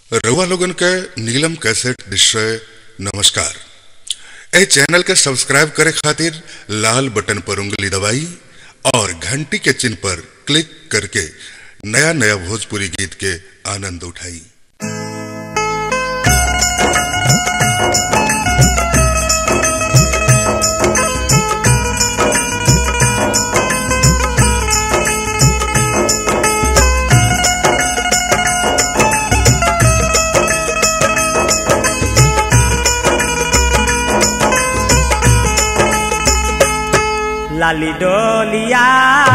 रउआ लोगन के नीलम कैसेट निश्चय नमस्कार ए चैनल के सब्सक्राइब करे खातिर लाल बटन पर उंगली दबाई और घंटी के चिन्ह पर क्लिक करके नया नया भोजपुरी गीत के आनंद उठाई लाली डोलिया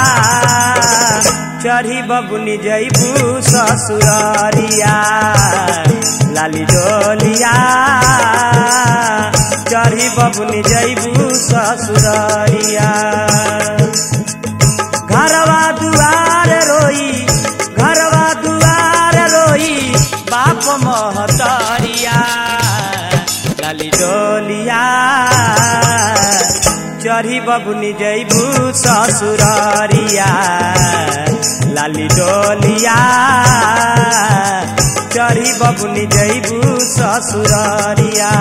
चढ़ी बबुनी जैबू ससुररिया लाली डोलिया चढ़ी बबुनी जैबू ससुररिया घरवा दुआर रोई घरवा दुआर रोई बाप महतरिया लाली डोलिया चढ़ी बबुनी जैबू ससुररिया लाली डोलिया चढ़ी बबुनी जैबू ससुररिया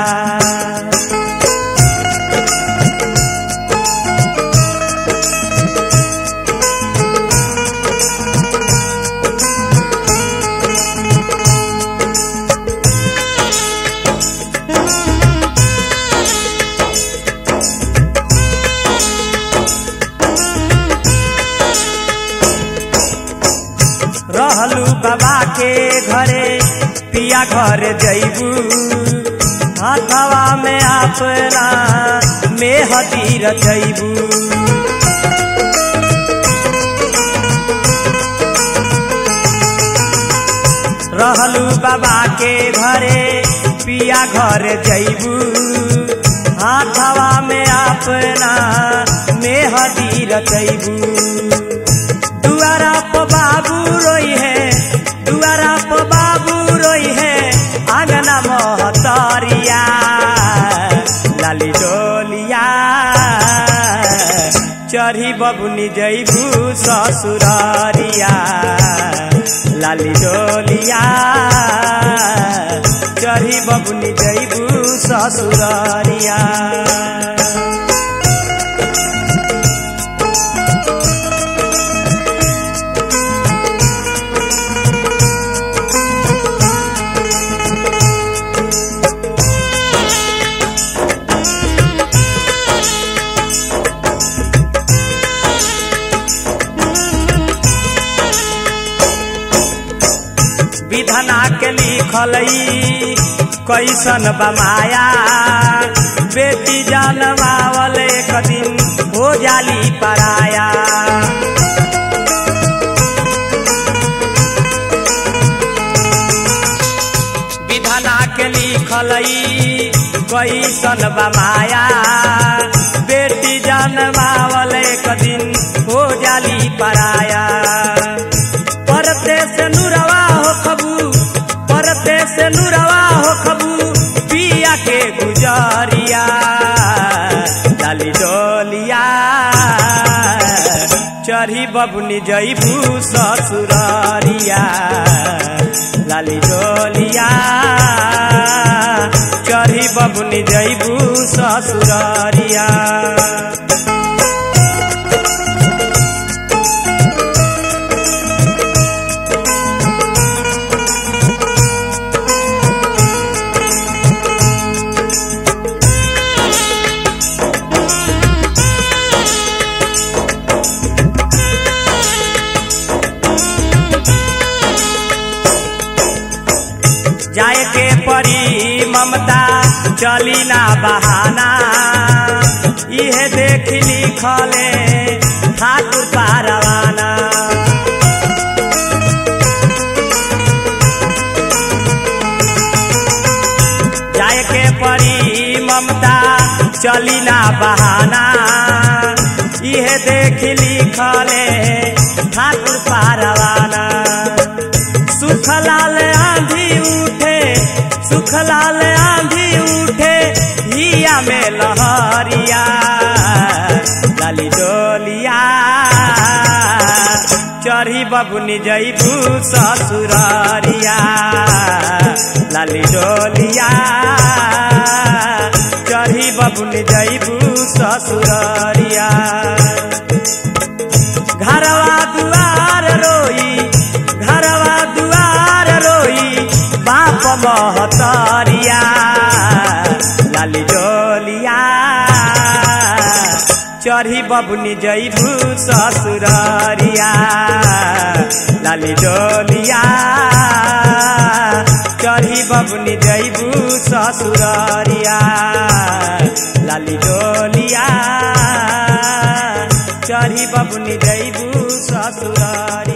रहलू बाबा के घरे पिया घर जैबू हाथवा में अपना मेहदी रचैबू रहलू बाबा के घरे पिया घर जैबू हाथवा में अपना मेहदी रचैबू दुआरा प बाबू रोई है दुआरा प बाबू रोई है आंगना महतरिया लाली डोलिया चढ़ी बबुनी जैबू ससुररिया लाली डोलिया चढ़ी बबुनी जैबू ससुररिया विधना के लिखल कैसन बमाया बेटी जनमावल एक दिन हो जाली पराया विधना के लिखल कैसन बमाया बेटी जनमावल एक दिन हो जाली पराया परते से नुरवा हो खबू परते से नुरवा हो खबू पिया के गुजरिया लाली डोलिया चढ़ी बबुनी जैबू ससुररिया लाली डोलिया चढ़ी बबुनी जैबू ससुररिया जाए के परी ममता चली ना बहाना इहे देख लिखले ठाकुर पारवाना जाए के परी ममता चली ना बहाना इहे देख लिखले ठाकुर पारवाना सुखलाल आंधी उठे सुखलाल आंधी उठे हिया में लहरिया लाली डोलिया चढ़ी बबुनी जैबू ससुररिया चढ़ी बबुनी जैबू ससुररिया लाली डोलिया चढ़ी बबुनी जैबू ससुररिया लाली डोलिया चढ़ी बबुनी जैबू ससुररिया